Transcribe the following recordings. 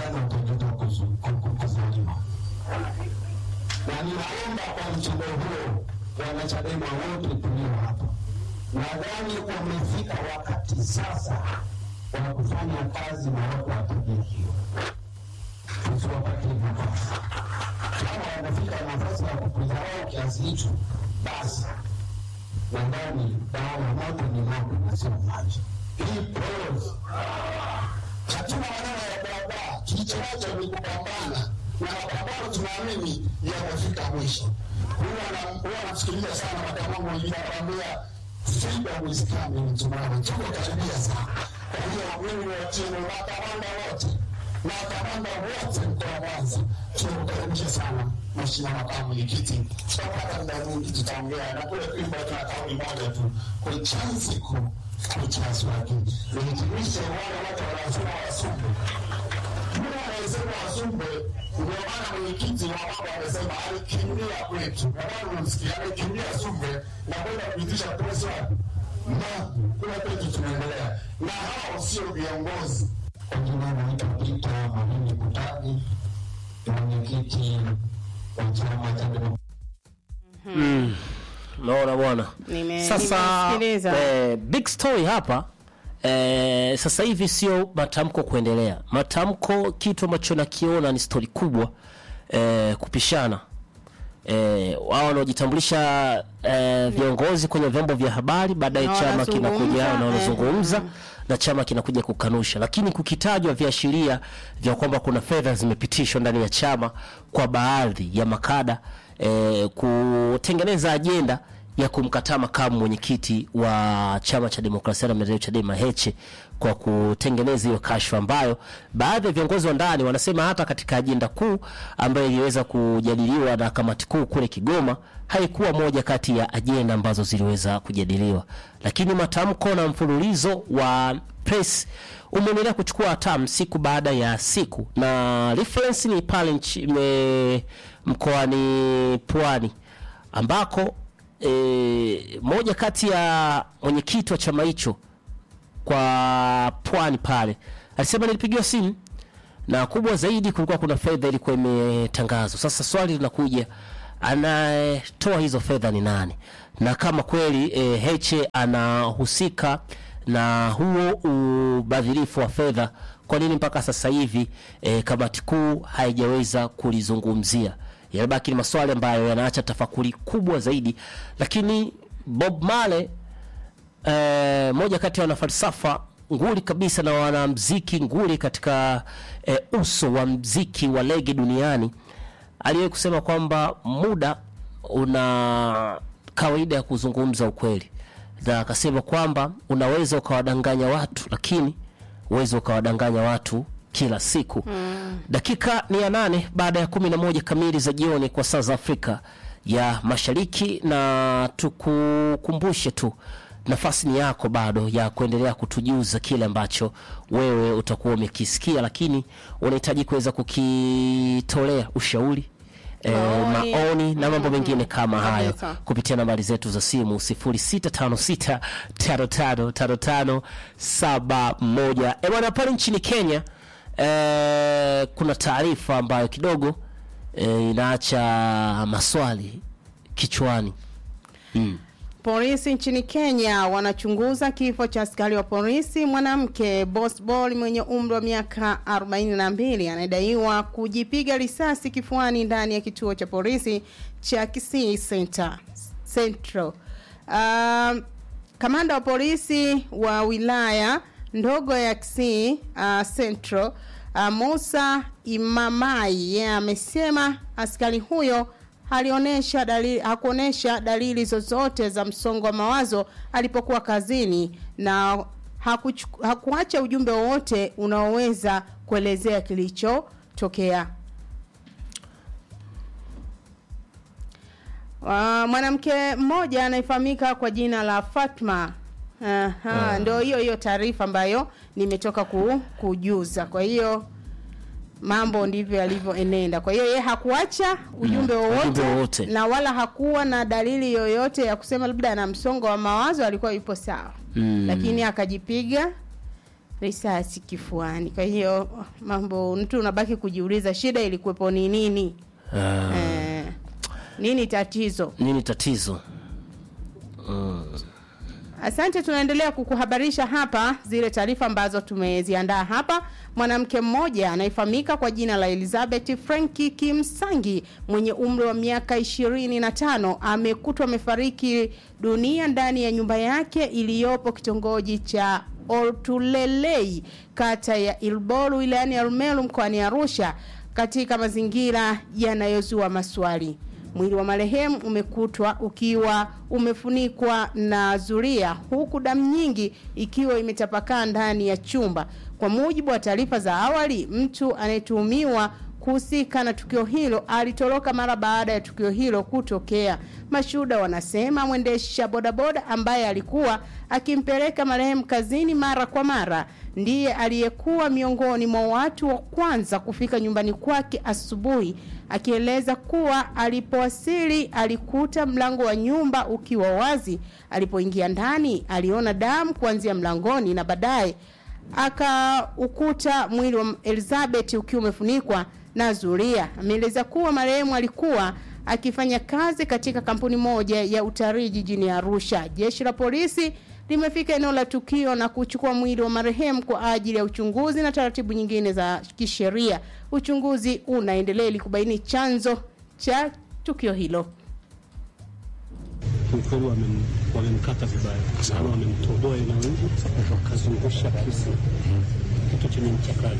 nadhani watajuta kuzu- ku- ku- kuzaliwa. Na ninaomba kwa mtindo huo wanachadema wote tulio hapa, nadhani umefika wakati sasa wa kufanya kazi na watu wa tabia hiyo, tusiwapatie nafasi. Kama wanafika nafasi ya kukudharau kiasi hicho, basi nadhani dawa ya moto ni moto na sio maji. Hii pause hatuna maneno ya barabara, kilichonacho ni kupambana na mapambano, tunaamini yatafika mwisho. Huwa na- huwa nafikiria sana makamangu wengine anakwambia freedom is coming tomorrow, tuko karibia sana. Kwa hiyo mimi watie makamanda wote makamanda wote mkoa wa Mwanza tunakukaribisha sana Mheshimiwa Makamu Mwenyekiti, tutapata muda mwingi tutaongea na kule Kwimba tuna kauli moja tu, kuichansi ku kuchasi wake nihitimishe wale wote wanaosema wasumbe yule anayesema wasumbe, ndio maana mwenyekiti wa mambo amesema alikimbia kwetu, nadhani unamsikia, alikimbia Sumbe na kwenda kuitisha press wapi na kule kwetu tunaendelea, na hao sio viongozi. Kwa jina naitwa Peter Mahindi Kutani, mwenyekiti wa chama cha demokrasia Unaona bwana. Nime- Sasa nimesikiliza. eh, big story hapa eh, sasa hivi sio matamko kuendelea. Matamko kitu ambacho nakiona ni stori kubwa eh, kupishana eh, wao wanaojitambulisha eh, viongozi kwenye vyombo vya habari, baadaye Na chama wanazungumza, kinakuja na eh, wanazungumza na chama kinakuja kukanusha, lakini kukitajwa viashiria vya kwamba kuna fedha zimepitishwa ndani ya chama kwa baadhi ya makada eh, kutengeneza ajenda ya kumkataa makamu mwenyekiti wa chama cha demokrasia na maendeleo Chadema Heche kwa kutengeneza hiyo kashfa ambayo baadhi ya viongozi wa ndani wanasema hata katika ajenda kuu ambayo iliweza kujadiliwa na kamati kuu kule Kigoma haikuwa moja kati ya ajenda ambazo ziliweza kujadiliwa, lakini matamko na mfululizo wa press umeendelea kuchukua hatamu siku baada ya siku, na reference ni pale nchi- me- mkoani Pwani ambako e, moja kati ya mwenyekiti wa chama hicho kwa Pwani pale alisema nilipigiwa simu na kubwa zaidi, kulikuwa kuna fedha ilikuwa imetangazwa. Sasa swali linakuja, anayetoa hizo fedha ni nani? Na kama kweli e, Heche anahusika na huo ubadhirifu wa fedha, kwa nini mpaka sasa hivi e, kamati kuu haijaweza kulizungumzia? Yanabaki ni maswali ambayo yanaacha tafakuri kubwa zaidi, lakini Bob Marley eh, moja kati ya wanafalsafa nguli kabisa na wanamziki nguli katika eh, uso wa mziki wa lege duniani aliwahi kusema kwamba muda una kawaida ya kuzungumza ukweli, na akasema kwamba unaweza ukawadanganya watu, lakini uwezi ukawadanganya watu kila siku mm. Dakika ni ya nane baada ya kumi na moja kamili za jioni kwa saa za Afrika ya Mashariki, na tukukumbushe tu nafasi ni yako bado ya kuendelea kutujuza kile ambacho wewe utakuwa umekisikia, lakini unahitaji kuweza kukitolea ushauri E, Maoni. maoni na mambo mengine kama hayo Kabisa. kupitia nambari zetu za simu 0656555571. E bwana, pale nchini Kenya e, kuna taarifa ambayo kidogo e, inaacha maswali kichwani. Polisi nchini Kenya wanachunguza kifo cha askari wa polisi mwanamke Bosbol mwenye umri wa miaka 42 anayedaiwa kujipiga risasi kifuani ndani ya kituo cha polisi cha Kisii Center Central. Um, kamanda wa polisi wa wilaya ndogo ya Kisii uh, Central uh, Musa Imamai yeye amesema askari huyo alionyesha dalili hakuonesha dalili zozote za msongo wa mawazo alipokuwa kazini na hakuchu- hakuacha ujumbe wowote unaoweza kuelezea kilichotokea. Uh, mwanamke mmoja anayefahamika kwa jina la Fatma Aha, ndio hiyo hiyo taarifa ambayo nimetoka ku, kujuza. Kwa hiyo mambo ndivyo yalivyoenenda. Kwa hiyo yeye hakuacha ujumbe wowote ujumbe wowote. na wala hakuwa na dalili yoyote ya kusema labda ana msongo wa mawazo, alikuwa yupo sawa Mm. lakini akajipiga risasi kifuani. Kwa hiyo mambo, mtu unabaki kujiuliza shida ilikuwepo ni nini? Ah, Eh, nini tatizo? nini tatizo? Asante, tunaendelea kukuhabarisha hapa zile taarifa ambazo tumeziandaa hapa. Mwanamke mmoja anayefahamika kwa jina la Elizabeth Franki Kimsangi mwenye umri wa miaka ishirini na tano amekutwa amefariki dunia ndani ya nyumba yake iliyopo kitongoji cha Oltulelei kata ya Ilboru wilayani Arumeru mkoani Arusha katika mazingira yanayozua maswali. Mwili wa marehemu umekutwa ukiwa umefunikwa na zulia huku damu nyingi ikiwa imetapakaa ndani ya chumba. Kwa mujibu wa taarifa za awali, mtu anayetuhumiwa kuhusika na tukio hilo alitoroka mara baada ya tukio hilo kutokea. Mashuhuda wanasema mwendesha bodaboda ambaye alikuwa akimpeleka marehemu kazini mara kwa mara ndiye aliyekuwa miongoni mwa watu wa kwanza kufika nyumbani kwake asubuhi, akieleza kuwa alipowasili alikuta mlango wa nyumba ukiwa wazi. Alipoingia ndani, aliona damu kuanzia mlangoni na baadaye akaukuta mwili wa Elizabeth ukiwa umefunikwa na zulia. Ameeleza kuwa marehemu alikuwa akifanya kazi katika kampuni moja ya utalii jijini Arusha. Jeshi la polisi limefika eneo la tukio na kuchukua mwili wa marehemu kwa ajili ya uchunguzi na taratibu nyingine za kisheria. Uchunguzi unaendelea ili kubaini chanzo cha tukio hilo. kiukweli wamem- wamemkata vibaya sana, wamemtoboa eneo hili wakazungusha kisu, kitu chenye ncha kali.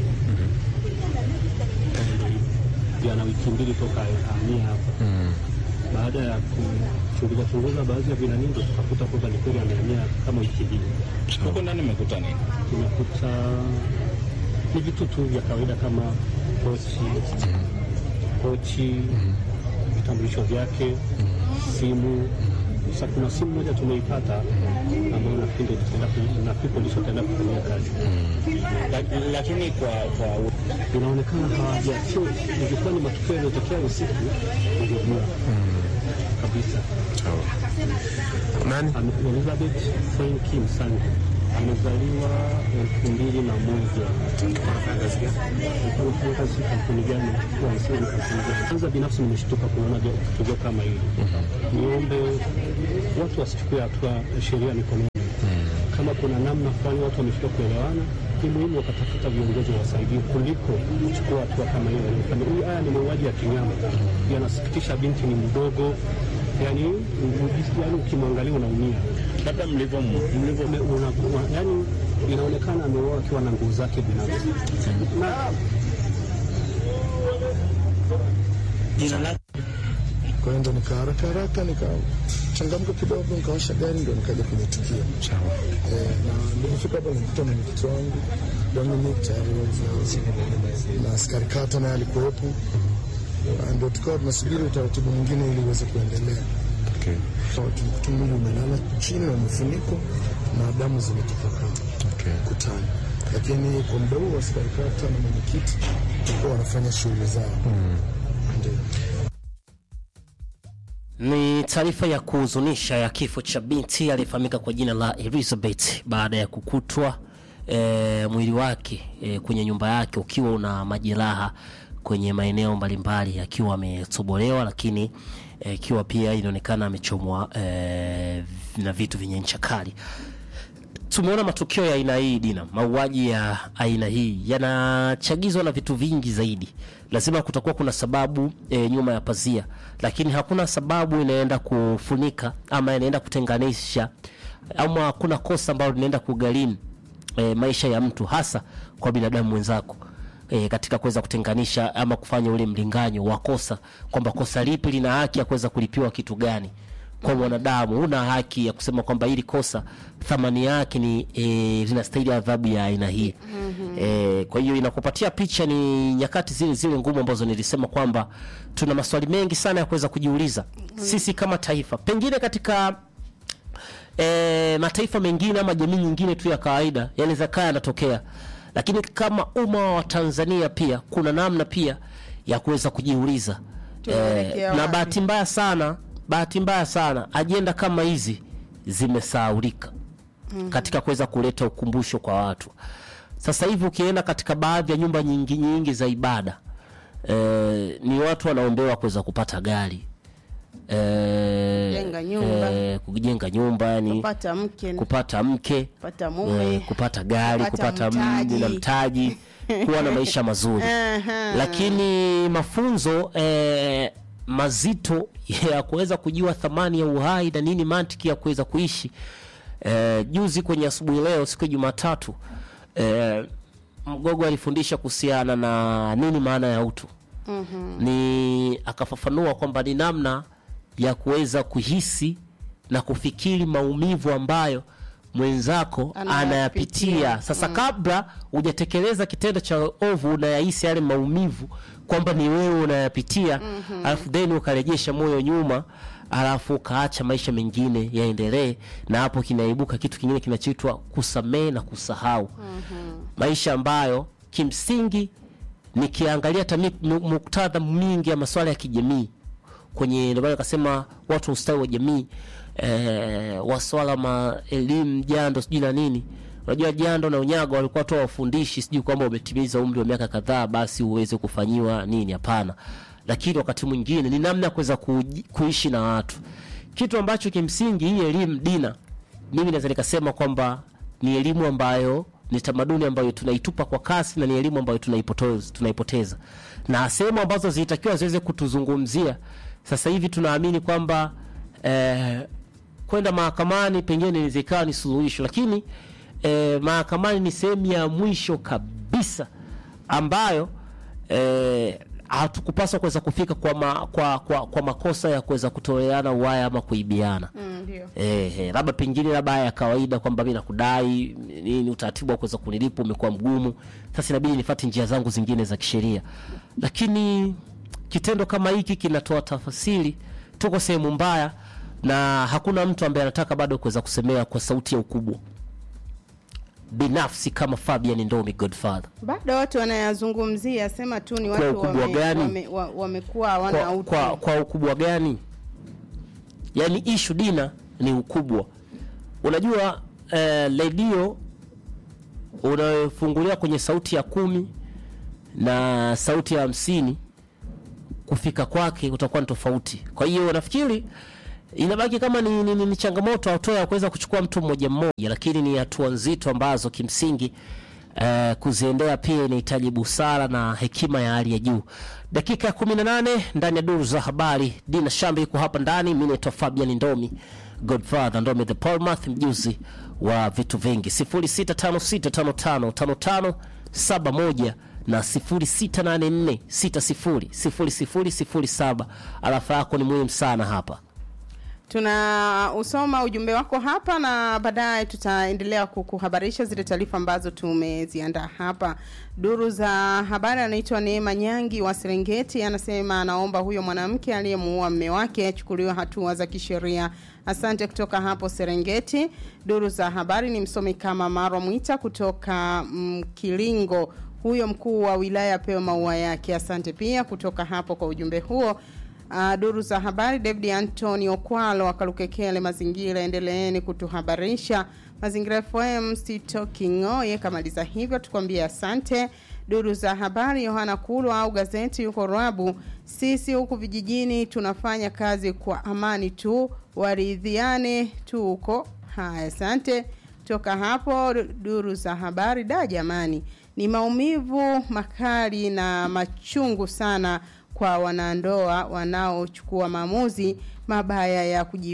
Ndio hivyo. Jana wiki mbili toka ahamia hapa, baada ya kuchunguza chunguza baadhi ya vinani, ndo tukakuta kwamba ni kweli amehamia kama wiki mbili. Huko ndani mmekuta nini? Tumekuta ni vitu tu vya kawaida kama pochi, pochi, vitambulisho vyake, simu. Sasa kuna simu moja tumeipata ambayo nafikiri ndio tutaenda ku- nafikiri polisi wataenda kufanyia kazi. La- Lakini kwa kwa Inaonekana hawaja sio, ilikuwa ni matukio yaliyotokea usiku, ungejua kabisa. Nani? Ame- Elizabeth Franki Msangi amezaliwa elfu mbili na moja. Alikuwa anafanya kazi kampuni gani? Huwa anasema ni kampuni gani? Kwanza binafsi nimeshtuka kuona jo- tukio kama hili. Niombe watu wasichukue hatua ya sheria mikononi. Kama kuna namna fulani watu wameshindwa kuelewana, ni muhimu wakatafuta viongozi wawasaidie kuliko kuchukua hatua kama hiyo. Hii haya ni mauaji ya kinyama, yanasikitisha. Binti ni mdogo, yani, yani ukimwangalia unaumia labda mlivyo mlivyo Ume- una- una- yani inaonekana ameuawa akiwa na nguo zake binafsi na jina lake Kwa hiyo ndo nika haraka haraka nikachangamka kidogo, nikawasha gari, ndo nikaja kwenye tukio eh, na nilifika hapa nilikuta mwenyekiti wangu Dominic tayari na- na askari kata naye alikuwepo, Na ndo tukawa tunasubiri utaratibu mwingine ili uweze kuendelea. Okay. So, tulikuta mwili umelala chini na umefunikwa na damu zimetapakaa Okay. kutani, lakini kwa muda huo askari kata na mwenyekiti walikuwa wanafanya shughuli zao ndio. Ni taarifa ya kuhuzunisha ya kifo cha binti aliyefahamika kwa jina la Elizabeth baada ya kukutwa e, mwili wake e, kwenye nyumba yake ukiwa una majeraha kwenye maeneo mbalimbali akiwa ametobolewa, lakini eh, ikiwa pia inaonekana amechomwa e, na vitu vyenye ncha kali. Tumeona matukio ya aina hii Dina, mauaji ya aina hii yanachagizwa na vitu vingi zaidi. Lazima kutakuwa kuna sababu e, nyuma ya pazia, lakini hakuna sababu inaenda kufunika ama inaenda kutenganisha ama hakuna kosa ambalo linaenda kugharimu e, maisha ya mtu, hasa kwa binadamu mwenzako e, katika kuweza kutenganisha ama kufanya ule mlinganyo wa kosa, kwamba kosa lipi lina haki ya kuweza kulipiwa kitu gani kwa mwanadamu huna haki ya kusema kwamba hili kosa thamani yake ni e, linastahili adhabu ya aina hii mm-hmm. E, kwa hiyo inakupatia picha ni nyakati zile zile ngumu ambazo nilisema kwamba tuna maswali mengi sana ya kuweza kujiuliza mm-hmm. sisi kama taifa, pengine katika e, mataifa mengine ama jamii nyingine tu ya kawaida yanaweza kaa yanatokea, lakini kama umma wa Tanzania pia kuna namna pia ya kuweza kujiuliza Tunaelekea na wapi? bahati mbaya sana bahati mbaya sana ajenda kama hizi zimesahaulika katika kuweza kuleta ukumbusho kwa watu sasa hivi ukienda katika baadhi ya nyumba nyingi nyingi za ibada eh, ni watu wanaombewa kuweza kupata gari eh, Kujenga nyumba. eh, kujenga nyumba yani kupata mke kupata mke kupata mume eh, kupata gari kupata kupata mji na mtaji. mtaji kuwa na maisha mazuri Aha. lakini mafunzo eh, mazito ya kuweza kujua thamani ya uhai na nini mantiki ya kuweza kuishi eh, juzi kwenye asubuhi leo siku ya jumatatu eh, mgogo alifundisha kuhusiana na nini maana ya utu mm-hmm. ni akafafanua kwamba ni namna ya kuweza kuhisi na kufikiri maumivu ambayo mwenzako Anayapitia. anayapitia sasa kabla hujatekeleza kitendo cha ovu unayahisi yale maumivu kwamba ni wewe unayapitia mm-hmm. alafu then ukarejesha moyo nyuma alafu ukaacha maisha mengine yaendelee na hapo kinaibuka kitu kingine kinachoitwa kusamehe na kusahau mm-hmm. maisha ambayo kimsingi nikiangalia hata mi- mu- muktadha mingi ya masuala ya kijamii kwenye ndio maana akasema watu wa ustawi wa jamii eh, waswala ma elimu jando sijui na nini unajua jando na unyago walikuwa tu wafundishi sijui kwamba umetimiza umri wa miaka kadhaa basi uweze kufanyiwa nini hapana lakini wakati mwingine ni namna ya kuweza kuji- kuishi na watu kitu ambacho kimsingi hii elimu dina mimi naweza nikasema kwamba ni elimu ambayo ni tamaduni ambayo tunaitupa kwa kasi na ni elimu ambayo tunaipoteza, tunaipoteza. na sehemu ambazo zilitakiwa ziweze kutuzungumzia sasa hivi tunaamini kwamba eh, kwenda mahakamani pengine inaweza ikawa ni suluhisho lakini eh, mahakamani ni sehemu ya mwisho kabisa ambayo eh, hatukupaswa kuweza kufika kwa, ma, kwa, kwa, kwa makosa ya kuweza kutoleana uwaya ama kuibiana Mm, ndio Eh, eh, labda pengine labda ya kawaida kwamba mi nakudai nini, utaratibu wa kuweza kunilipa umekuwa mgumu, sasa inabidi nifate njia zangu zingine za kisheria, lakini kitendo kama hiki kinatoa tafasiri, tuko sehemu mbaya na hakuna mtu ambaye anataka bado kuweza kusemea kwa sauti ya ukubwa binafsi kama Fabian Ndomi Godfather bado watu wanayazungumzia sema tu ni watu ukubwa wame- gani? wame- wa- wamekuwa hawana kwa, utu kwa, kwa ukubwa gani yaani ishu dina ni ukubwa unajua eh, redio unayofungulia kwenye sauti ya kumi na sauti ya hamsini kufika kwake utakuwa ni tofauti kwa hiyo nafikiri inabaki kama ni, ni, ni, ni changamoto hatua ya kuweza kuchukua mtu mmoja mmoja lakini ni hatua nzito ambazo kimsingi Uh, kuziendea pia inahitaji busara na hekima ya hali ya juu dakika ya 18 ndani ya duru za habari dina shambi iko hapa ndani mi naitwa fabian ndomi godfather ndomi the polmath mjuzi wa vitu vingi 0656555571 na 0684600007 alafa yako ni muhimu sana hapa tuna usoma ujumbe wako hapa na baadaye tutaendelea kukuhabarisha zile taarifa ambazo tumeziandaa hapa duru za habari anaitwa neema nyangi wa serengeti anasema anaomba huyo mwanamke aliyemuua mme wake achukuliwe hatua za kisheria asante kutoka hapo serengeti duru za habari ni msomi kama marwa mwita kutoka mkilingo huyo mkuu wa wilaya apewe maua yake asante pia kutoka hapo kwa ujumbe huo Uh, duru za habari David Anthony Okwalo akalukekele mazingira, endeleeni kutuhabarisha mazingira FM sitoking'oye. Kamaliza hivyo tukwambie asante. Duru za habari Yohana Kulwa au gazeti yuko Rwabu, sisi huku vijijini tunafanya kazi kwa amani tu, waridhiane tu huko. Haya, asante. Toka hapo duru za habari, da jamani, ni maumivu makali na machungu sana kwa wanandoa wanaochukua maamuzi mabaya ya kuji